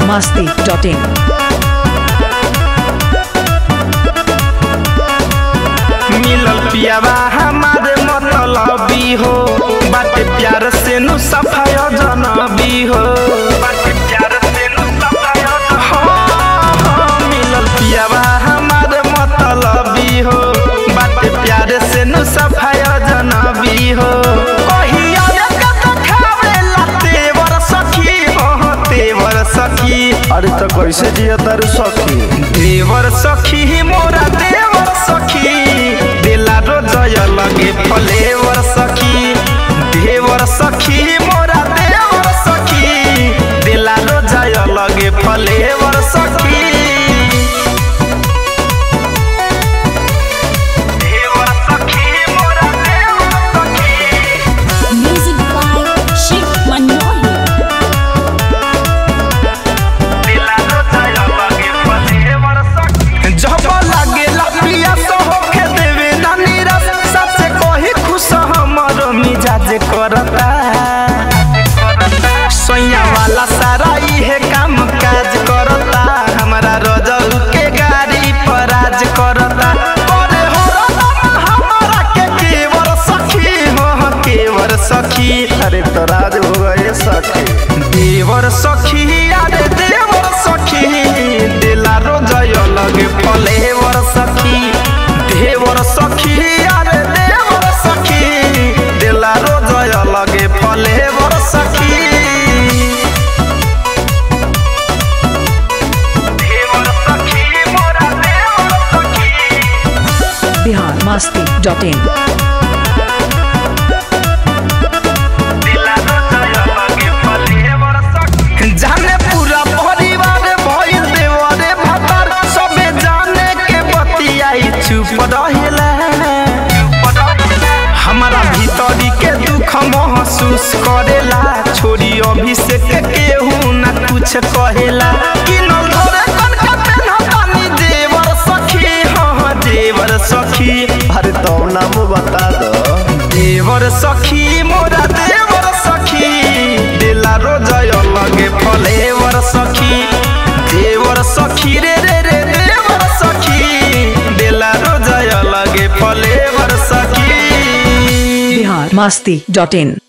masti.in. मिलल पियावा हमारे मतलबी हो बाटे प्यार से नु सफाय जनबी हो बाटे प्यार से नु सफाय मिलल पियावा हमारे मतलबी हो बाटे प्यार से नु सफाय जनबी हो कहिया रे कत खावेला तेवर सखी हो तेवर सखी अरे तो कैसे जिया तारू सखी देवर सखी मोरा देवर सखी दिला रोजय लगे फलेवर सखी देवर सखी मोरा देवर सखी दिला रोजय लगे फलेवर सखी देवर सखी मोरा देवर सखी Music by Shiv Manohi. जब लागे लपिया तो होके देवे ना निरस सबसे कही खुश हमर मिजाज करता सैया वाला सारा इहे काम काज करता हमारा रजल के गाड़ी पर आज करता करे हो रतन हमारा के केवर सखी हो केवर सखी अरे तो राज हो गए सखी देवर सखी अरे देवर सखी दिला रोजय लगे फलेवर सखी देवर सखी अरे देवर सखी दिला रोजय लगे फलेवर सखी देवर सखी मोरा देवर सखी Bihar masti.in. जाने पूरा परिवार भइल देवरे भतर सबे जाने के बतियाई चुप रहेला हमारा भीतरी के दुख महसूस करेला छोरी अभिषेक केहू ना कुछ कहेला किनल धरे कनका पेन्हतानी देवर सखी हाँ देवर सखी अरे तो नाम बता दो देवर सखी मोरा देवर सखी दिला रोजय लगे फलेवर सखी देवर सखी रे रे रे देवर सखी दिला रोजय लगे फलेवर सखी Bihar masti.in.